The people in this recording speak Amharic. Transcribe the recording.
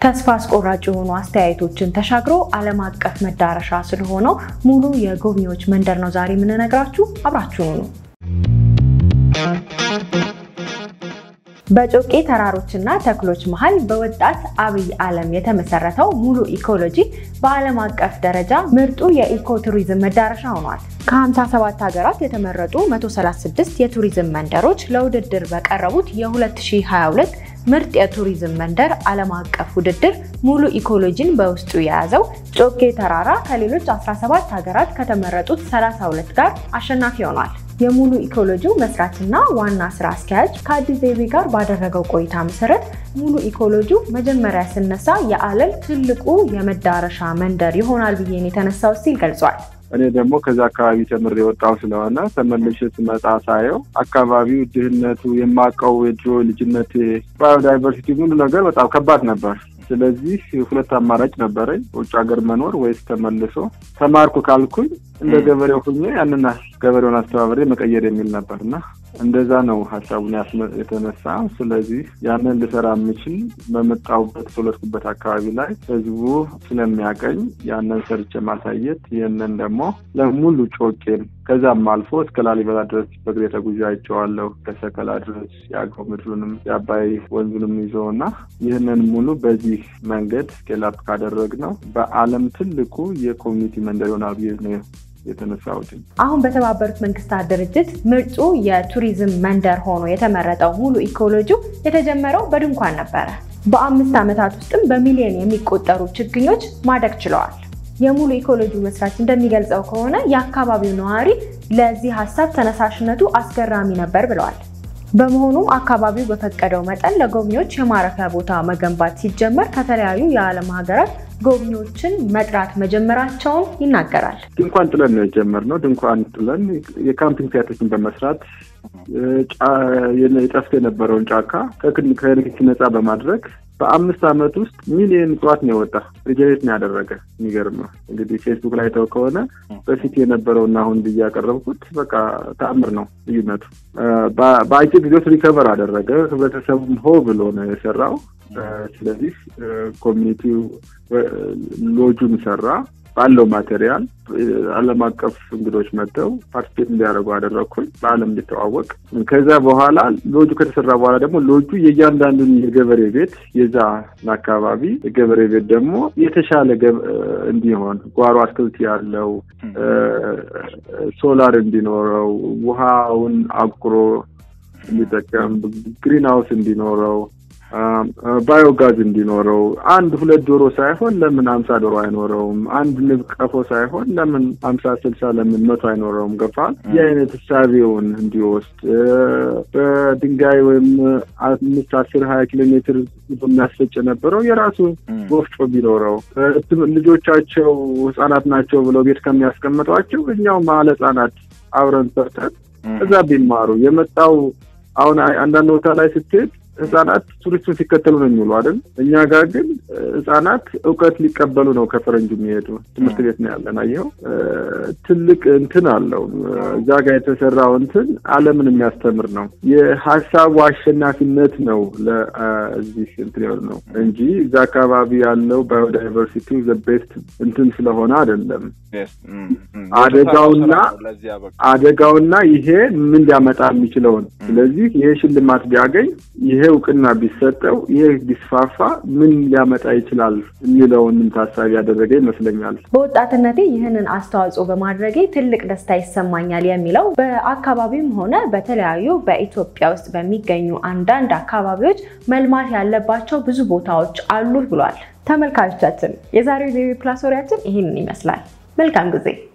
ተስፋ አስቆራጭ የሆኑ አስተያየቶችን ተሻግሮ ዓለም አቀፍ መዳረሻ ስለሆነው ሙሉ የጎብኚዎች መንደር ነው ዛሬ የምንነግራችሁ። አብራችሁኑ ነው። በጮቄ ተራሮችና ተክሎች መሃል በወጣት አብይ ዓለም የተመሰረተው ሙሉ ኢኮሎጂ በዓለም አቀፍ ደረጃ ምርጡ የኢኮ ቱሪዝም መዳረሻ ሆኗል። ከ57 ሀገራት የተመረጡ 136 የቱሪዝም መንደሮች ለውድድር በቀረቡት የ2022 ምርጥ የቱሪዝም መንደር ዓለም አቀፍ ውድድር ሙሉ ኢኮሎጂን በውስጡ የያዘው ጮቄ ተራራ ከሌሎች 17 ሀገራት ከተመረጡት 32 ጋር አሸናፊ ሆኗል። የሙሉ ኢኮሎጂው መስራችና ዋና ስራ አስኪያጅ ከአዲስ ዘይቤ ጋር ባደረገው ቆይታ መሰረት ሙሉ ኢኮሎጂው መጀመሪያ ስነሳ የዓለም ትልቁ የመዳረሻ መንደር ይሆናል ብዬን የተነሳው ሲል ገልጿል። እኔ ደግሞ ከዛ አካባቢ ተምሬ የወጣው ስለሆነ ተመልሼ ስመጣ ሳየው አካባቢው ድህነቱ፣ የማውቀው የድሮ ልጅነት ባዮዳይቨርሲቲ ሙሉ ነገር በጣም ከባድ ነበር። ስለዚህ ሁለት አማራጭ ነበረኝ፣ ውጭ ሀገር መኖር ወይስ ተመልሶ ተማርኩ ካልኩኝ እንደ ገበሬው ሁኜ ያንን ገበሬውን አስተባበሬ መቀየር የሚል ነበር እና እንደዛ ነው ሀሳቡን የተነሳ። ስለዚህ ያንን ልሰራ የምችል በመጣሁበት ተወለድኩበት አካባቢ ላይ ህዝቡ ስለሚያቀኝ ያንን ሰርቼ ማሳየት፣ ይህንን ደግሞ ለሙሉ ጮቄን ከዛም አልፎ እስከ ላሊበላ ድረስ በእግሬ ተጉዤ አይቼዋለሁ። ከሰከላ ድረስ የአገው ምድሩንም የአባይ ወንዙንም ይዞ እና ይህንን ሙሉ በዚህ መንገድ ስኬላፕ ካደረግ ነው በዓለም ትልቁ የኮሚኒቲ መንደር ይሆናል ብዬ ነው የተነሳሁት። አሁን በተባበሩት መንግስታት ድርጅት ምርጡ የቱሪዝም መንደር ሆኖ የተመረጠው ሙሉ ኢኮሎጂው የተጀመረው በድንኳን ነበረ። በአምስት ዓመታት ውስጥም በሚሊዮን የሚቆጠሩ ችግኞች ማደግ ችለዋል። የሙሉ ኢኮሎጂ መስራች እንደሚገልጸው ከሆነ የአካባቢው ነዋሪ ለዚህ ሀሳብ ተነሳሽነቱ አስገራሚ ነበር ብለዋል። በመሆኑም አካባቢው በፈቀደው መጠን ለጎብኚዎች የማረፊያ ቦታ መገንባት ሲጀመር ከተለያዩ የዓለም ሀገራት ጎብኚዎችን መጥራት መጀመራቸውን ይናገራል። ድንኳን ጥለን ነው የጀመርነው። ድንኳን ጥለን የካምፒንግ ሳይቶችን በመስራት የጠፍቶ የነበረውን ጫካ ከንክኪ ነፃ በማድረግ በአምስት ዓመት ውስጥ ሚሊዮን እጽዋት ነው የወጣ ሪጀኔሬት ነው ያደረገ። የሚገርም ነው እንግዲህ ፌስቡክ ላይ ተው ከሆነ በፊት የነበረውና አሁን ብዬ ያቀረብኩት በቃ ተአምር ነው ልዩነቱ። በአጭር ጊዜ ውስጥ ሪከቨር አደረገ። ህብረተሰቡም ሆ ብሎ ነው የሰራው። ስለዚህ ኮሚኒቲው ሎጁን ሰራ ባለው ማቴሪያል ዓለም አቀፍ እንግዶች መጥተው ፓርቲፔት እንዲያደርጉ አደረግኩኝ። በዓለም እንዲተዋወቅ። ከዛ በኋላ ሎጁ ከተሰራ በኋላ ደግሞ ሎጁ የእያንዳንዱን የገበሬ ቤት የዛ አካባቢ የገበሬ ቤት ደግሞ የተሻለ እንዲሆን ጓሮ አትክልት ያለው ሶላር እንዲኖረው ውሃውን አቁሮ እንዲጠቀም ግሪን ሃውስ እንዲኖረው ባዮጋዝ እንዲኖረው አንድ ሁለት ዶሮ ሳይሆን ለምን ሀምሳ ዶሮ አይኖረውም? አንድ ንብ ቀፎ ሳይሆን ለምን ሀምሳ ስልሳ ለምን መቶ አይኖረውም? ገፋል ይህ አይነት እሳቤውን እንዲወስድ በድንጋይ ወይም አምስት አስር ሀያ ኪሎ ሜትር የሚያስፈጭ የነበረው የራሱ ወፍጮ ቢኖረው ልጆቻቸው ህጻናት ናቸው ብለው ቤት ከሚያስቀምጧቸው እኛው መዋዕለ ህጻናት አብረን ሰርተን እዛ ቢማሩ የመጣው አሁን አንዳንድ ቦታ ላይ ስትሄድ ህጻናት ቱሪስቱን ሲከተሉ ነው የሚውሉ አይደል? እኛ ጋር ግን ህጻናት እውቀት ሊቀበሉ ነው ከፈረንጁ የሚሄዱ ትምህርት ቤት ነው ያለን። አየኸው ትልቅ እንትን አለው እዛ ጋር የተሰራው እንትን ዓለምን የሚያስተምር ነው። የሀሳቡ አሸናፊነት ነው ለዚህ እንትን ይሆን ነው እንጂ እዛ አካባቢ ያለው ባዮዳይቨርሲቲ ዘ ቤስት እንትን ስለሆነ አይደለም። አደጋውና አደጋውና ይሄ ምን ሊያመጣ የሚችለውን ስለዚህ ይሄ ሽልማት ቢያገኝ ይሄ እውቅና ቢሰጠው ይሄ ቢስፋፋ ምን ሊያመጣ ይችላል የሚለውንም ታሳቢ ያደረገ ይመስለኛል። በወጣትነቴ ይህንን አስተዋጽኦ በማድረጌ ትልቅ ደስታ ይሰማኛል የሚለው በአካባቢውም ሆነ በተለያዩ በኢትዮጵያ ውስጥ በሚገኙ አንዳንድ አካባቢዎች መልማት ያለባቸው ብዙ ቦታዎች አሉ ብሏል። ተመልካቾቻችን የዛሬው ዜቤ ፕላስ ወሬያችን ይህንን ይመስላል። መልካም ጊዜ